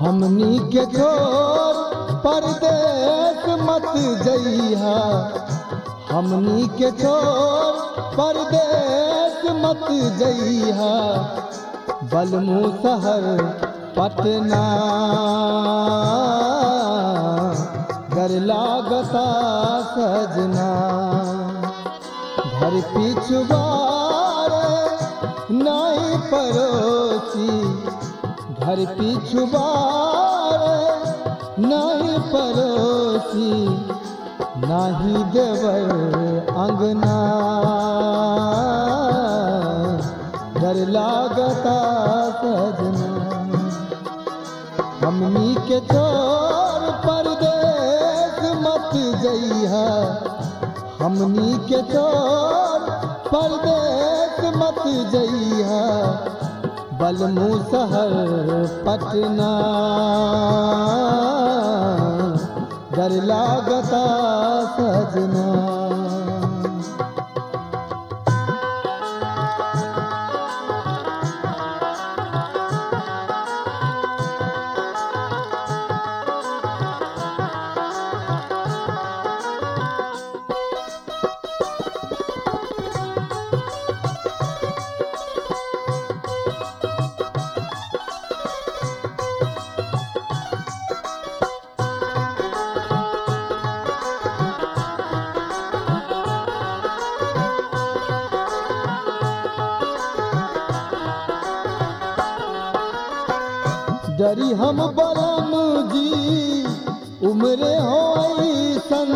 हमनी के छोर परदेश मत जइहा हमनी के छोर परदेश मत जइहा बलमू शहर पटना घर लागता सजना घर पिछुबार नहीं पड़ोसी घर पिछुबार नहीं पड़ोसी नाही देवर अंगना डर लागता सजना हमनी के छोर परदेश मत जइहा हमनी के छोर परदेश मत जइहा बलमू शहर पटना डर लागता सजना डरी हम बरम जी उम्रे हो सन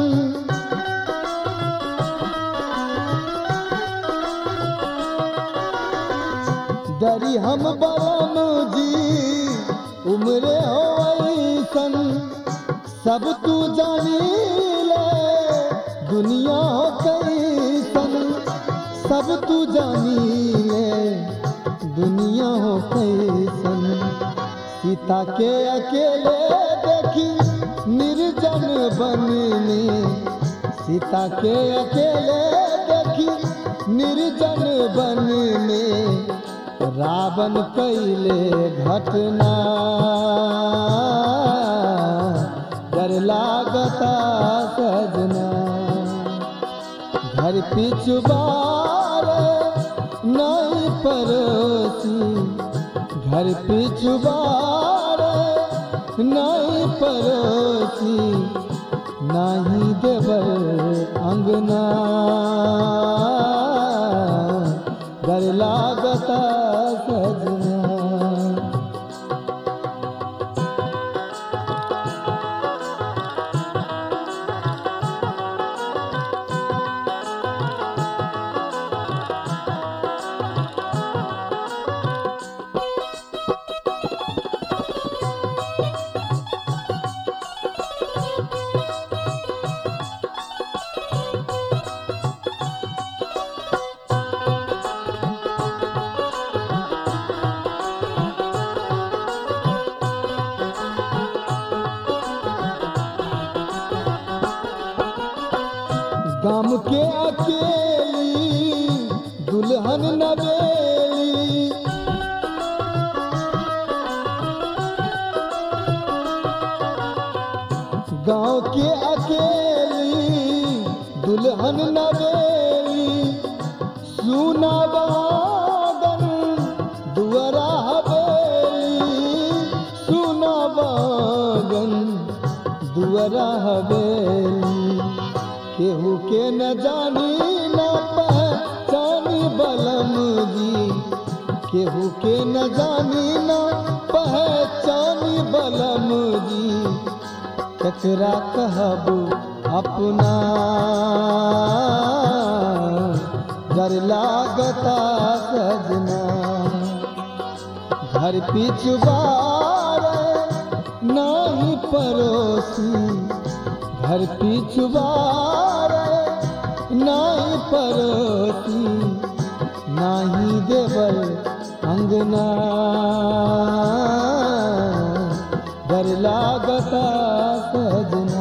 डरी हम बरम जी उम्रे हो सन सब तू जानी ले दुनिया हो कैसन सब तू जानी ले दुनिया हो कैसन सीता के अकेले देखी निर्जन बन में सीता के अकेले देखी निर्जन बन में रावण कैले घटना डर लागता सजना घर पिछुबार नहीं पड़ोसी घर पिछुबार नहीं पड़ोसी नहीं देवर अंगना डर लागता सजना गम के अकेली दुल्हन नवेली गांव के अकेली दुल्हन नवेली सुना बागन दुअरा हवेली सुना बागन दुअरा हवेली केहू के न जानी न पहचानी बलम जी केहू के न जानी न पहचानी बलम जी कचरा कहब अपना डर लागता सजना घर पिछुबार नहीं पड़ोसी घर पिछुबार नहीं पड़ोसी नहीं देवर अंगना डर लागता सजना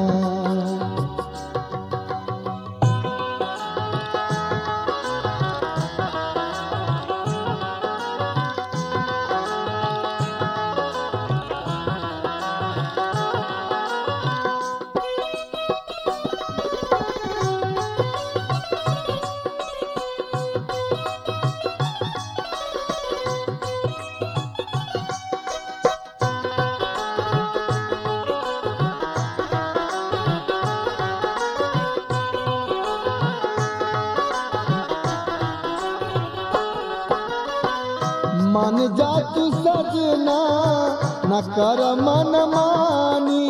मन जा तू सजना न कर मन मानी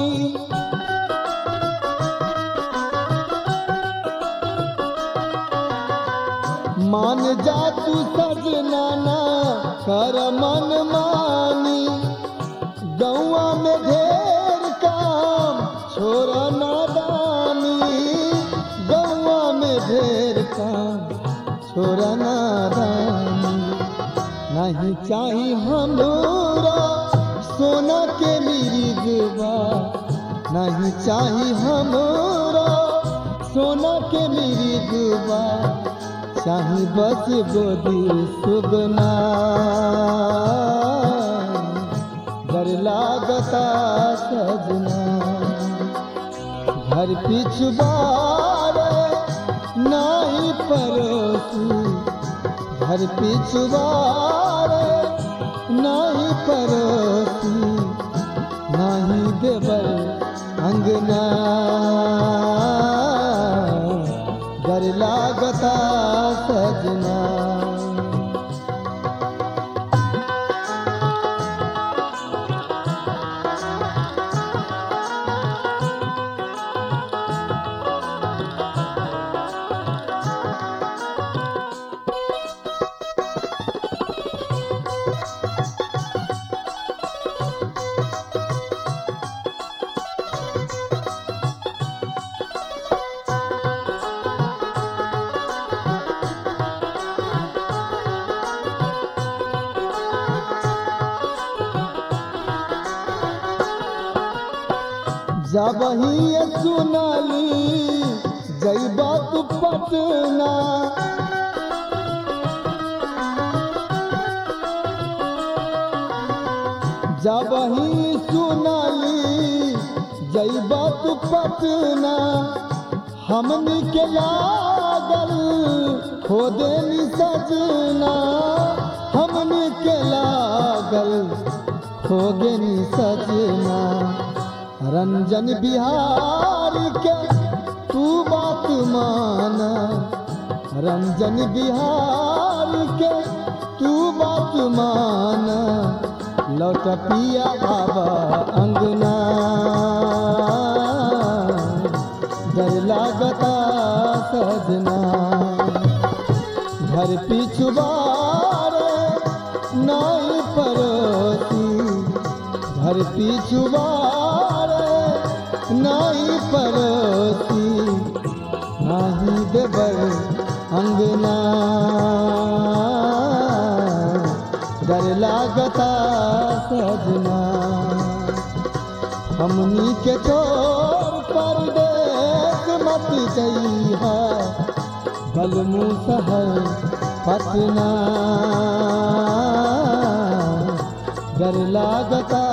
मान जा तू सजना न कर मन मानी गौआ में ढेर काम छोरा नादानी गौआ में ढेर काम छोरा नादानी नहीं चाही हमरा सोना के मिरिगवा नहीं चाही हमरा सोना के मिरिगवा चाही बस गोदी सुगना घर लागता सजना घर पिछुबार नाही परोसी घर पिछुबार नाही परोसी नाही देवर अंगना घर लागता सजना जब ही सुनली जैबा तू पटना जब ही सुनली जैबा तू पटना हमनी के लागल खोदनी सजना हमनी के लागल खोदनी सजना रंजन बिहार के तू बात मान रंजन बिहार के तू बात मान लौट पिया बाबा अंगना डर लागता सजना घर पिछुबार नहीं परोसी घर पिछुबार नहीं परोसी नहीं देवर अंगना डर लागता सजना हमनी के छोर परदेश मत जइहा बलमू शहर पटना डर लागता